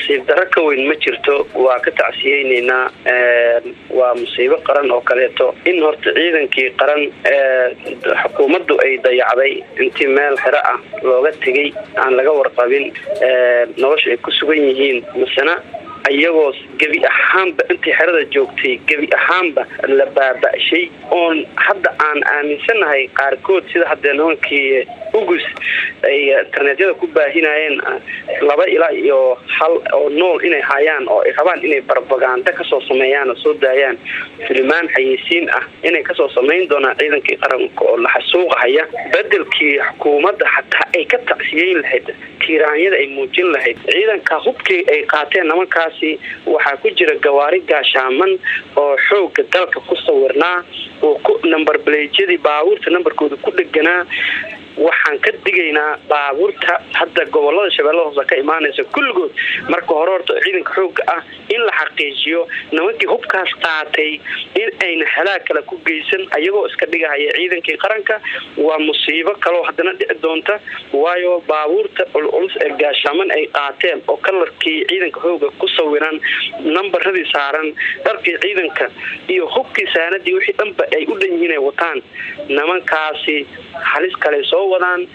nasiib darro ka weyn ma jirto waa ka tacsiyeyneynaa waa musiibo qaran oo kaleeto in horta ciidankii qaran xukuumaddu ay dayacday intii meel xero ah looga tegay aan laga warqabin nolosha ay ku sugan yihiin masena iyagoo gebi ahaanba intii xerada joogtay gebi ahaanba la baaba-shay oon hadda aan aaminsannahay qaarkood sida haddee nimankii ugus ay internetyada ku baahinayeen laba ilaa iyo hal oo nool inay hayaan oo ay rabaan inay barbaganda kasoo sameeyaan oo soo daayaan filimaan xayeysiin ah inay kasoo samayn doonaan ciidankii qaranka oo la xasuuqahaya bedelkii xukuumadda xataa ay ka tacsiyeyn lahayd tiiraanyada ay muujin lahayd ciidanka hubkii ay qaateen nimankaasi waxaa ku jira gawaari gaashaaman oo xooga dalka ku sawirnaa oo ku number balejyadii baabuurta nambarkooda ku dheganaa waxaan ka digaynaa baabuurta hadda gobolada shabeellada hoose ka imaanaysa kulligood marka hore horta ciidanka xooga ah in la xaqiijiyo nimankii hubkaas qaatay in ayna halaag kale ku geysan ayagoo iska dhigahaya ciidankii qaranka waa musiibo kaloo haddana dhici doonta waayo baabuurta culculus ee gaashaaman ay qaateen oo kalarkii ciidanka xooga ku sawiran nambaradii saaran dharkii ciidanka iyo hubkii saanadii wixii dhanba ay u dhan yihiin ay wataan nimankaasi halis kale soo wadaan